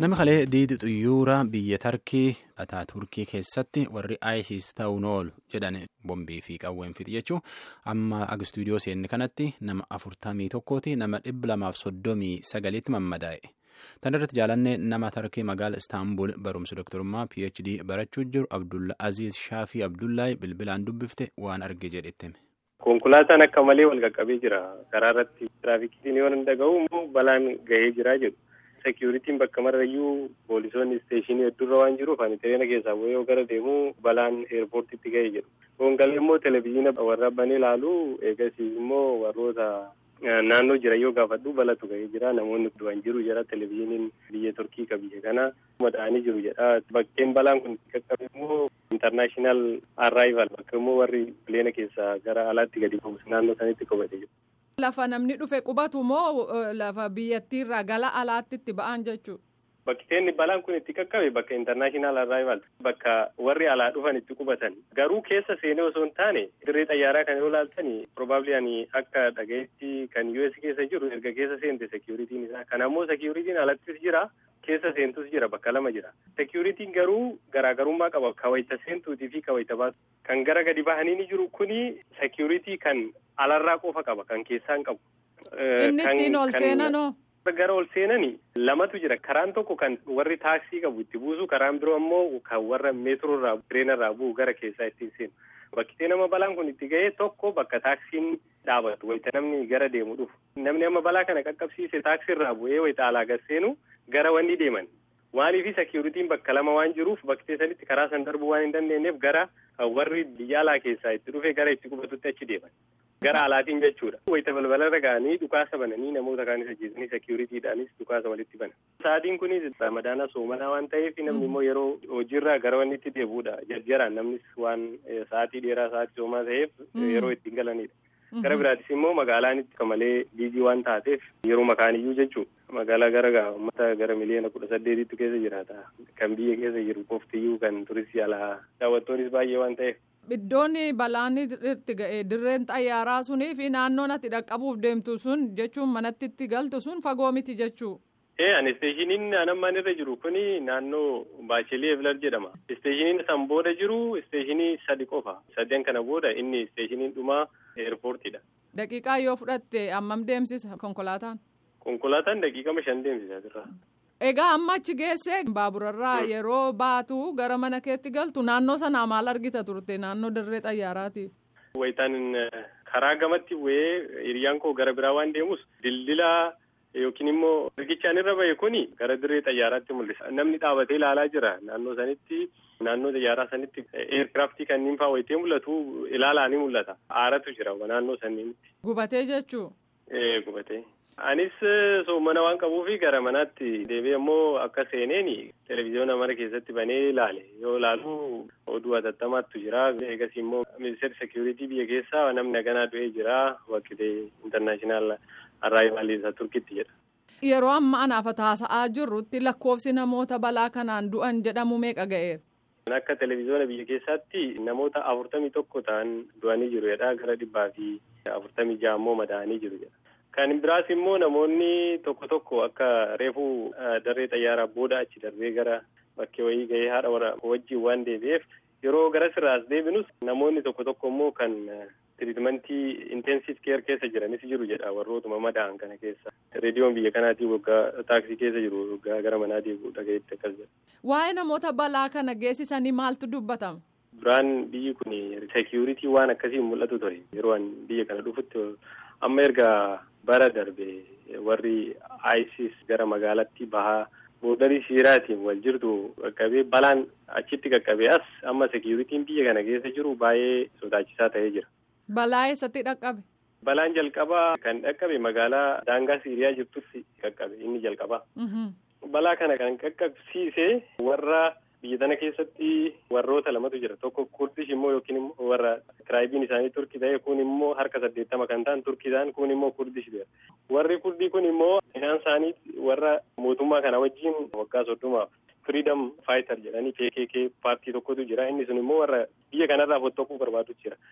Nama kalee diidi xuyyuura biyya Tarkii dhataa Turkii keessatti warri ISIS ta'uun oolu jedhan bombii fi qawween fixi jechuun amma ag istuudiyoo seenne kanatti nama afurtamii tokkooti nama dhibba lamaaf soddomii sagaliitti mammadaa'e. Tan irratti jaalannee nama Tarkii magaala Istaanbul barumsa doktorummaa PhD barachuu jiru Abdulla Aziz Shaafii Abdullahi bilbilaan dubbifte waan arge jedhetti. Konkolaataan akka malee wal qaqqabee jira. Karaa irratti tiraafikiin yoo hin dhaga'u immoo balaan gahee jira jedhu. Seekiyuritiin bakka marrayyuu poolisoonni isteeshinii hedduurra waan jiruuf ani tireena keessaa yoo gara deemu balaan eerpoortiitti gahee jedhu. Gongalee immoo televezyiina warra banee ilaalu eegas immoo warroota naannoo jira yoo gaafadhu balatu gahee jira. Namoonni du'an jiru jira televezyiiniin biyya Turkii ka biyya kana madaa'anii jiru jedha. Bakkeen balaan kun qaqqabe immoo intarnaashinaal arrival bakka immoo warri pileena keessaa gara alaatti gadi ba'u naannoo sanitti qabate jiru. Lafa namni dhufe qubatu moo lafa biyyattiirraa gara alaatti itti ba'an jechuudha? Bakkeen balaan kun itti qaqqabe bakka intarnaashinaal arrival bakka warri alaa dhufan itti qubatan garuu keessa seenee osoo hin taane dirree xayyaaraa kan yoo ilaaltan probably ani akka dhagayetti kan US keessa jiru erga keessa seente security'n isaa kan ammoo security'n alattis jira keessa seentus jira bakka lama jira security'n garuu garaagarummaa qaba kawayita seentuutii fi kawayita baasu kan gara gadi bahanii ni jiru kuni security kan alarraa qofa qaba kan keessaa hin qabu. Inni ittiin ol seenanoo. Gara ol seenani lamatu jira karaan tokko kan warri taaksii qabu itti buusu karaan biroo ammoo kan warra meetroorraa tireenarraa bu'u gara keessaa ittiin seenu bakkitee nama balaan kun itti ga'ee tokko bakka taaksiin dhaabatu wayita namni gara deemu dhufu namni amma balaa kana qaqqabsiise taaksiirraa bu'ee wayita alaa gad seenu gara wanni deeman maaliifi seekiyuritiin bakka lama waan jiruuf bakkitee sanitti karaa san darbuu waan hin dandeenyeef gara warri biyya alaa keessaa itti dhufe gara itti qubatutti achi deeman. Gara alaatiin jechuudha. Wayita balbalarra ga'anii dhukaasa bananii namoota kaanis ajjeesanii seekiyuritiidhaanis dhukaasa walitti banan. Sa'aatiin kunis ramadaana soomanaa waan ta'eef namni immoo yeroo hojiirraa gara wanni itti deebi'uudha. Jarjaraan namnis waan sa'aatii dheeraa sa'aatii soomaa ta'eef yeroo ittiin galanidha. Gara biraatis immoo magaalaan itti malee biizii waan taateef yeroo makaaniyyuu jechuudha. Magaalaa gara uummata gara miliyoona kudha saddeetitti keessa jiraata. Kan biyya keessa jiru qoftiyyuu kan turistii alaa daawwattoonnis baay'ee waan ta'eef. Iddoon balaan itti ga'e dirreen xayyaaraa sunii fi naannoon ati dhaqqabuuf deemtu sun jechuun manatti itti galtu sun fagoo miti jechuu. Ee ani isteeshiniin anammaan irra jiru kuni naannoo Baashelee Evlar jedhama. Isteeshiniin san booda jiru isteeshinii sadi qofa. Sadeen kana booda inni isteeshiniin dhumaa eerpoortiidha. Daqiiqaa yoo fudhatte hammam deemsisa konkolaataan? Konkolaataan daqiiqama shan deemsisa asirraa. Egaa amma achi geesse baaburarraa yeroo baatu gara mana keetti galtu naannoo sanaa maal argita turte naannoo dirree xayyaaraati. Wayitaan karaa gamatti bu'ee hiriyyaan koo gara biraa waan deemus dildila yookiin immoo riqichaan irra bahe kuni gara dirree xayyaaraatti mul'isa. Namni dhaabatee ilaalaa jira naannoo sanitti naannoo xayyaaraa sanitti eerkiraaftii kanneen fa'aa wayitee mul'atu ilaalaa ni mul'ata. Aaratu jira naannoo sanneenitti. Gubatee jechuu. Ee gubatee. Anis soomana waan qabuufi gara manaatti deebi'ee immoo akka seeneeni televezyiyoona mana keessatti banee ilaale yoo ilaalu oduu hatattamaattu jira eegas immoo ministeerri seekiyuritii biyya keessaa namni haganaa du'ee jira wakkitee intarnaashinaal arrival isa turkitti jedha. Yeroo amma anaaf taasa'aa jirrutti lakkoofsi namoota balaa kanaan du'an jedhamu meeqa ga'eera? Akka televezyiyoona biyya keessaatti namoota afurtamii tokko ta'an du'anii jiru jedha gara dhibbaa fi afurtamii ja'a immoo madaa'anii jiru jedha. Kan biraas immoo namoonni tokko tokko akka reefuu darree xayyaaraa booda achi darbee gara bakkee wayii gahee haadha warra wajjin waan deebi'eef yeroo gara sirraas deebinus namoonni tokko tokko immoo kan tiriitmentii intensiv keer keessa jiranis jiru jedha warrootuma madaa'an kana keessa. Reediyoon biyya kanaatii waggaa taaksii keessa jiru waggaa gara manaa deebi'u dhagayetti akkas jedha. Waa'ee namoota balaa kana geessisanii maaltu dubbatama? Duraan biyyi kun seekiyuritii waan akkasii mul'atu ture yeroo biyya kana dhufutti amma erga bara darbe warri ISIS gara magaalatti bahaa boodarii siiraatiin wal jirtu qaqqabee balaan achitti qaqqabee as amma seekiyuritiin biyya kana keessa jiru baay'ee sodaachisaa ta'ee jira. Balaa eessatti dhaqqabe? Balaan jalqabaa kan dhaqqabe magaalaa daangaa Siiriyaa jirtutti qaqqabe inni jalqabaa. Balaa kana kan qaqqabsiise warra biyya tana keessatti warroota lamatu jira tokko kurdish immoo yookiin immoo warra kiraayibiin isaanii turkii ta'e kun immoo harka saddeettama kan ta'an turkiidhaan kun immoo kurdish dha warri kurdii kun immoo isaan isaanii warra mootummaa kana wajjin waggaa soddomaaf firiidam faayitar jedhanii PKK paartii tokkotu jira inni sun immoo warra biyya kanarraa fottooquu barbaadu jira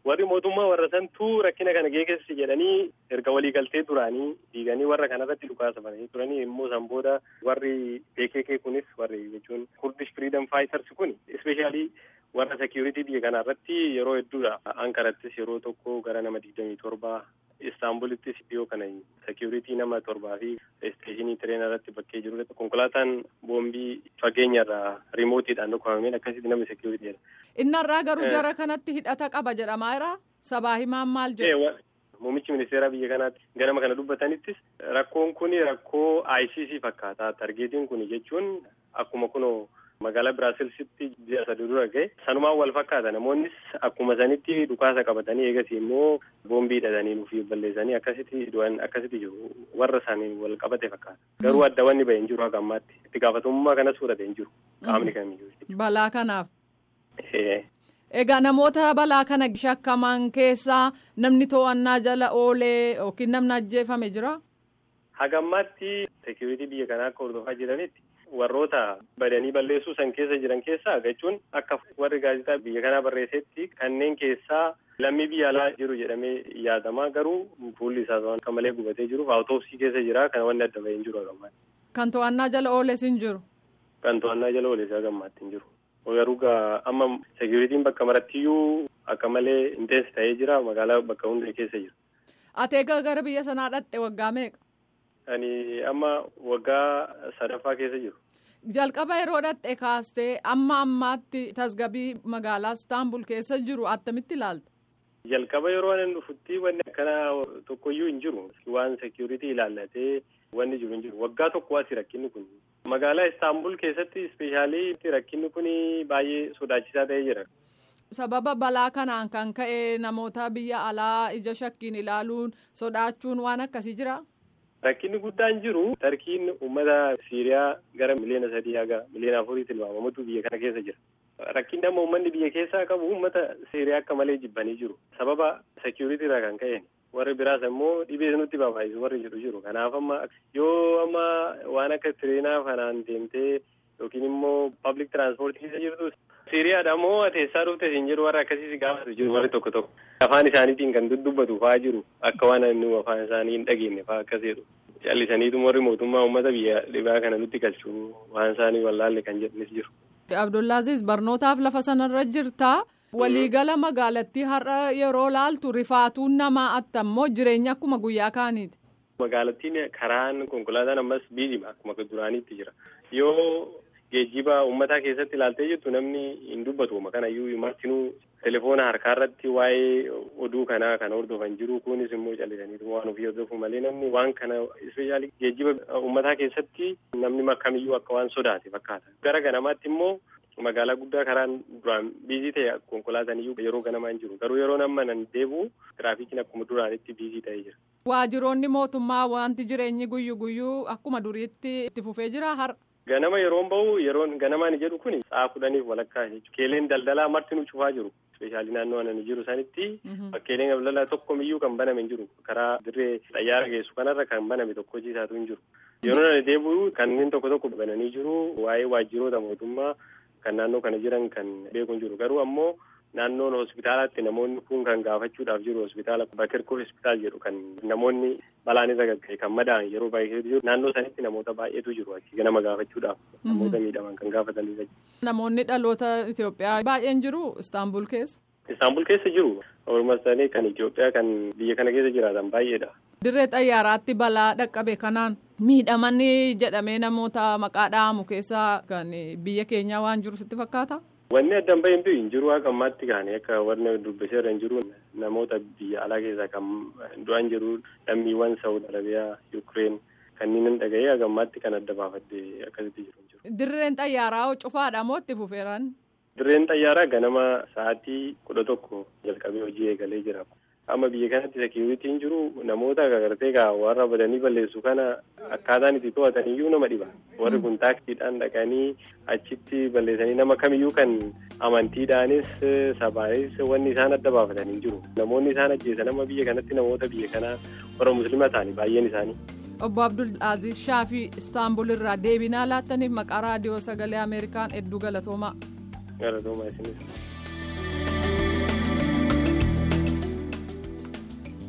warri mootummaa warra santuu rakkina kana geessi jedhanii erga waliigaltee duraanii diiganii warra kanarratti dhukaasa bananii turanii immoo san booda warri PKK kunis warri jechuun Kurdish Freedom Fighters kun ispeeshaalii warra security biyya kanarratti yeroo hedduudha Ankarattis yeroo tokko gara nama digdamii torbaa Istaanbulittis dhiyoo kana security nama torbaa fi isteeshinii tireenaa irratti bakkee jiru konkolaataan boombii fageenyarraa riimootiidhaan dhukkubameen akkasitti nama security jedha. Innarraa garuu jara kanatti hidhata qaba jedhamaa jira. Sabaa himaan maal jedhu? Muummichi ministeeraa biyya kanaatti ganama kana dubbatanittis rakkoon kun rakkoo ICC fakkaata. Targeetiin kun jechuun akkuma kunoo magaalaa Biraasilsitti ji'a sadi dura gahe sanumaan wal fakkaata namoonnis akkuma sanitti dhukaasa qabatanii eegasii immoo boombii hidhatanii nuuf balleessanii akkasitti du'an akkasitti jiru warra isaanii wal qabate fakkaata garuu adda wanni bahe hin jiru akka ammaatti itti gaafatamummaa kanas fudhate hin jiru qaamni kamiyyuu. Balaa kanaaf. Egaa namoota balaa kana shakkaman keessaa namni to'annaa jala oolee yookiin namni ajjeefame jira? Haga ammaatti seekuritii biyya kanaa akka hordofaa jiranitti warroota badanii balleessuu san keessa jiran keessaa jechuun akka warri gaazexaa biyya kanaa barreessetti kanneen keessaa lammii biyya alaa jiru jedhamee yaadamaa garuu fuulli isaa akka malee gubatee jiruuf awutoopsii keessa jira kana wanni adda bahee hin jiru haga ammaatti. Kan to'annaa jala ooles hin jiru? Kan to'annaa jala ooles haga ammaatti hin jiru. Garuu amma seekuritiin bakka marattiyyuu akka malee intensi ta'ee jira magaalaa bakka hunda keessa jira. Ati egaa gara biyya sanaa dhaqxe waggaa meeqa? Ani amma waggaa sadaffaa keessa jiru. Jalqaba yeroo dhaqxe kaastee amma ammaatti tasgabii magaalaa Istaanbul keessa jiru attamitti ilaalta? Jalqaba yeroo ani dhufutti wanni akkana tokkoyyuu hin jiru. Waan seekuritii ilaallatee wanni jiru hin jiru. Waggaa tokko asi rakkinni kun. Magaalaa Istaanbul keessatti ispeeshaalii rakkinni kun baay'ee sodaachisaa ta'ee jira. Sababa balaa kanaan kan ka'e namoota biyya alaa ija shakkiin ilaaluun sodaachuun waan akkasii jira. Rakkinni guddaan jiru tarkiin uummata Siiriyaa gara miliyoona sadii haga miliyoona afurii tilmaamamutu biyya kana keessa jira. Rakkinni amma uummanni biyya keessaa qabu uummata Siiriyaa akka malee jibbanii jiru. Sababa seekuritii irraa kan ka'een. warri biraas immoo dhibee nutti babaayisu warri jedhu jiru kanaaf amma yoo amma waan akka tireenaa kanaan deemtee yookiin immoo pablic tiraanspoortii keessa jirtu siiriyaadha moo teessaa dhufte siin jedhu warra akkasii gaafatu jiru warri tokko tokko afaan isaaniitiin kan dubbatu fa'aa jiru akka waan nu afaan isaanii hin dhageenye fa'aa akkas jedhu callisaniitu warri mootummaa uummata biyya dhibaa kana nutti galchu waan isaanii wallaalle kan jedhanis jiru. Abdullaaziz barnootaaf lafa sanarra jirtaa. waliigala magaalattii har'a yeroo laaltu rifaatuun namaa attammoo jireenya akkuma guyyaa kaaniiti. Magaalattiin karaan konkolaataan ammas biizima akkuma duraaniitti jira. Yoo geejjiba uummataa keessatti ilaaltee jirtu namni hin dubbatu kanayyuu martinuu telefoona harkaarratti waa'ee oduu kanaa kan hordofan jiru kunis immoo callisaniitu waan ofii hordofu malee namni waan kana ispeeshaalii geejjiba uummataa keessatti namni kamiyyuu akka waan sodaate fakkaata. Gara ganamaatti immoo. magaalaa guddaa karaan duraan biizii ta'e konkolaataan iyyuu yeroo ganamaa hin jiru garuu yeroo amma nan deebi'u tiraafikiin akkuma duraanitti biizii ta'ee jira. Waajjiroonni mootummaa wanti jireenyi guyyu guyyuu akkuma duriitti itti fufee jira har'a. Ganama yeroon bahu yeroon ganamaan jedhu kun sa'a kudhaniif walakkaa jechuudha. Keeleen daldalaa martinuu cufaa jiru. Ispeeshaalii naannoo ani jiru sanitti bakkeeleen daldalaa tokkomiyyuu kan baname hin jiru. Karaa dirree xayyaara geessu kanarra kan baname tokko ciisaatu hin jiru. Yeroo ani deebi'u kanneen tokko tokko bananii jiru waa'ee waajjiroota mootummaa. kan naannoo kana jiran kan beeku hin jiru garuu ammoo naannoon hospitaalaatti namoonni kun kan gaafachuudhaaf jiru hospitaala bakirkoo hospitaal jedhu kan namoonni balaan irra gagga'e kan madaa'an yeroo baay'ee jiru naannoo sanitti namoota baay'eetu jiru achi nama gaafachuudhaaf namoota miidhaman kan gaafatanii Namoonni dhaloota Itoophiyaa baay'een jiru Istaanbul keessa. Istaanbul keessa jiru walumaa ta'anii kan Itoophiyaa kan biyya kana keessa jiraatan baay'eedha. Dirree xayyaaraatti balaa dhaqqabe kanaan miidhamanii jedhamee namoota maqaa dha'amu keessaa kan biyya keenyaa waan jiru sitti fakkaata. Wanni addaan bahintu hin jiru akka ammaatti kaane akka warri dubbiseerra hin jiru namoota biyya alaa keessaa kan du'an jiru lammiiwwan Saawud Arabiyaa, Yukireen kanneen hin dhaga'ee akka ammaatti kan adda baafadde akkasitti jiru. Dirreen xayyaaraa cufaadha moo itti fufeeran? Dirreen xayyaaraa ganama sa'aatii kudha tokko jalqabee hojii eegalee jira. Amma biyya kanatti seekiyuritiin jiru namoota gargartee gaa warra badanii balleessu kana akkaataan itti to'atan iyyuu nama dhiba. Warri kun taaksiidhaan dhaqanii achitti balleessanii nama kamiyyuu kan amantiidhaanis sabaanis wanni isaan adda baafatan hin jiru. Namoonni isaan ajjeesan amma biyya kanatti namoota biyya kanaa warra musliima ta'ani baay'een isaanii. Obbo Abdul Aziz Shaafii Istaanbul irraa deebinaa laattaniif maqaa raadiyoo sagalee Ameerikaan hedduu galatoomaa. Galatoomaa isinis.